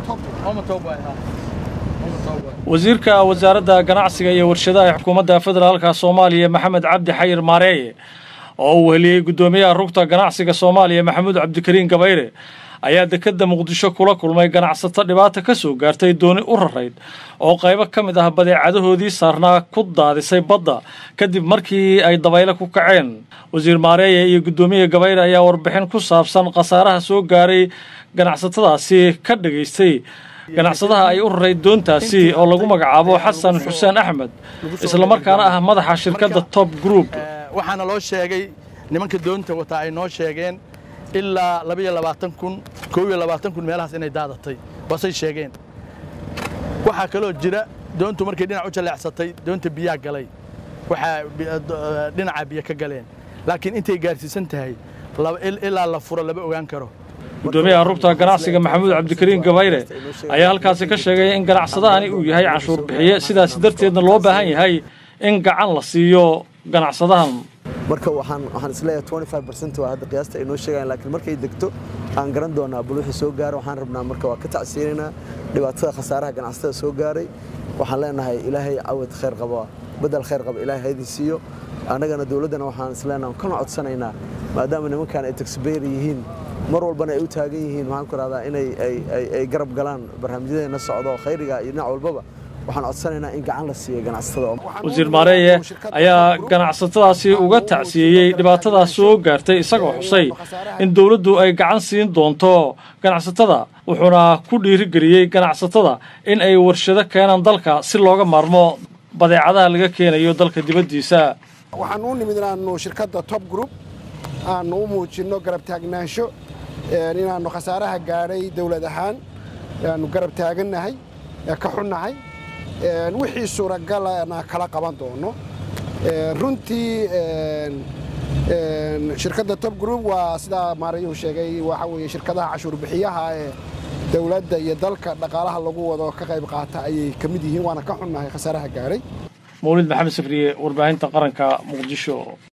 wasiirka wasaaradda ganacsiga iyo warshadaha ee xukuumadda federaalka soomaaliya maxamed cabdi xayir maareeye oo uu heliyey guddoomiyaha rugta ganacsiga soomaaliya maxamuud cabdikariin gabayre ayaa dekedda muqdisho kula kulmay ganacsato dhibaata ka soo gaartay dooni u rarayd oo qaybo ka mid ah badeecadahoodii saarnaa ku daadisay badda kadib markii ay dabayle ku kaceen wasiir maareeye iyo guddoomiyaha gabayre ayaa warbixin ku saabsan khasaaraha soo gaaray ganacsatadaasi ka dhagaystay ganacsadaha ay u raray doontaasi oo lagu magacaabo xasan xuseen axmed islamarkaana ah madaxa shirkadda top group waxaana loo sheegay nimanka doonta wataa ay noo sheegeen ilaa labaiyo labaatan kun koob iyo labaatan kun meelahaas inay daadatay waasay sheegeen waxaa kaloo jira doontu markay dhinac u jaleecsatay doonta biyaa galay waxaa dhinaca biyo ka galeen laakiin intay gaarsiisan tahay ilaa la furo lama ogaan karo guddoomiyaha rugta ganacsiga maxamuud cabdikariin gabayre ayaa halkaasi ka sheegay in ganacsadahani uu yahay canshuur bixiye sidaas darteedna loo baahan yahay in gacan la siiyo ganacsadahan marka waxaan waxaan isleeyahay 25% waa hadda qiyaasta ay noo sheegayaan laakiin markay degto aan garan doonaa bal wixii soo gaaro waxaan rabnaa marka waa ka tacsiinaynaa dhibaatada khasaaraha ganacsatada soo gaaray waxaan leenahay ilaahay cawad khayr qaba badal khayr qaba ilaahay haydin siiyo annagana dowladdana waxaan isleenahay kana codsanaynaa maadaama nimankan ay taxbayr yihiin mar walbana ay u taagan yihiin waxaan ku rahdaa inay ay garab galaan barnaamijyadeena socdo khayriga iyo dhinac walbaba waxaan codsanaynaa in gacan la siiyo ganacsatada wasiir maareeye ayaa ganacsatadaasi uga tacsiyeeyey dhibaatadaas soo gaartay isagoo xusay in dowladdu ay gacan siin doonto ganacsatada wuxuuna ku dhiirigeliyey ganacsatada in ay warshado keenaan dalka si looga maarmo badeecadaha laga keenayo dalka dibaddiisa waxaan u nimid inaannu shirkadda top group aannu u muujinno garab taagnaansho inaannu khasaaraha gaadhay dowlad ahaan aannu garab taagannahay ka xunnahay wixii suuragalana kala qaban doono runtii shirkadda top group waa sidaa maarayuu sheegay waxa weeye shirkadaha cashuur bixiyaha ee dowladda iyo dalka dhaqaalaha lagu wado ka qayb qaata ayay ka mid yihiin waana ka xunnahay khasaaraha gaadhay mawlid maxamed safriye warbaahinta qaranka muqdisho